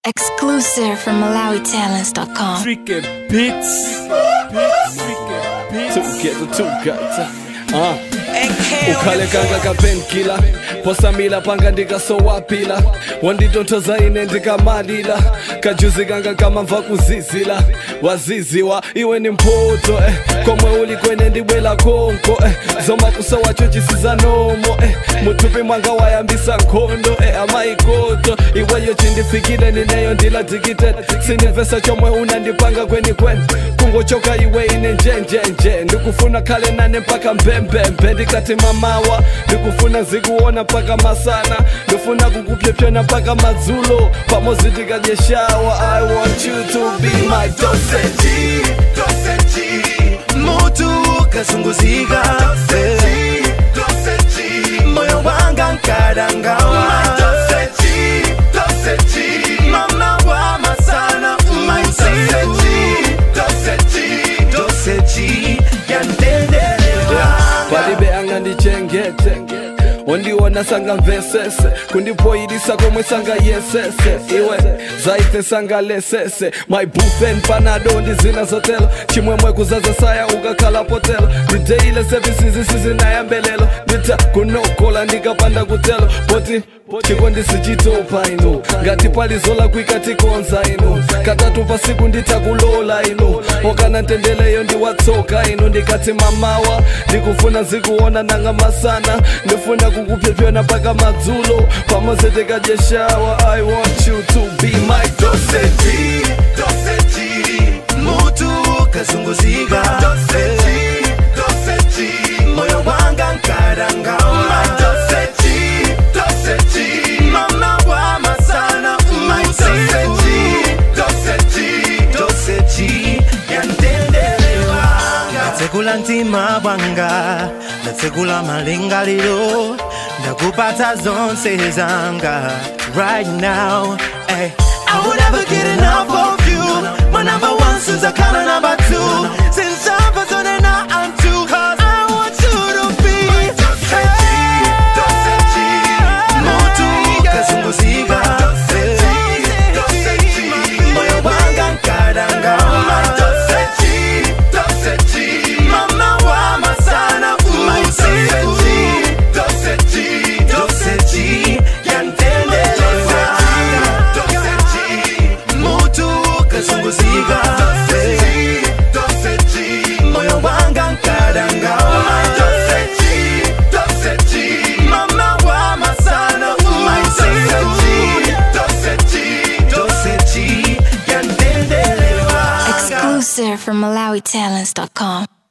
Exclusive from MalawiTalents.com. Tricky Beats. Together, together. Uh. ukhale kanga kapenkila posamila panga ndikasowapila wanditonthoza ine ndikamalila kajuzi kanga kamamva kuzizila waziziwa iwe ni mphoto eh. komwe uli kwene ndibwela konko eh. zomakusa wacho chisiza nomo eh. muthupi mwanga wayambisa nkhondo eh. amayikoto iweyo chindifikile nineyo ndiladikite sinimvesa chomwe unandipanga kweni kwene kungochoka iwe ine njenjenje ndikufuna khale nane mpaka mbembembe ndikati mamawa ndikufuna zikuona mpaka masana ndifuna kukupyepyana mpaka madzulo pamozi tikadyeshawa i want you to be my dosage doseji mutu kazunguzika moyo wanga nkadangawa mama wa masana doseji yandendelewa palibe anga ndichengete ondiona sanga mvesese kundipoyilisa komwe sanga yesese iwe zaite sanga lesese my bufen panado ndizina zotelo chimwemwe kuzaza saya ukakhala potelo ndideile services sizinayambelelo ndita kunokola ndikapanda kutelo poti chikondisichitopa ino ngati palizola kuikatikonza ino katatu pasiku nditakulola ino okana ntendeleyo ndiwatsoka ino ndikati mamawa ndikufuna zikuona nanga masana ndifuna kukupyepyana mpaka madzulo pamodzi tikadyeshawa i want you to be my dosage doseji mutu kazunguzika moyo wanga nkadangawa mama wa masana doseji yandendelewa ndatsekula mtima bwanga ndatsekula malingaliro ndakupatsa zonse zanga right now hey. I would never get enough of you My number one since I kinda number two Since I'm persona now I'm two Cause I want you to be Mutu kazunguzika Moyo wanga nkadangawa Mama wa masana doseji yandendelewa mutu kazunguzika moyo wanga nkadangawa mama wa masana doseji yandendelewa Exclusive from MalawiTalents.com.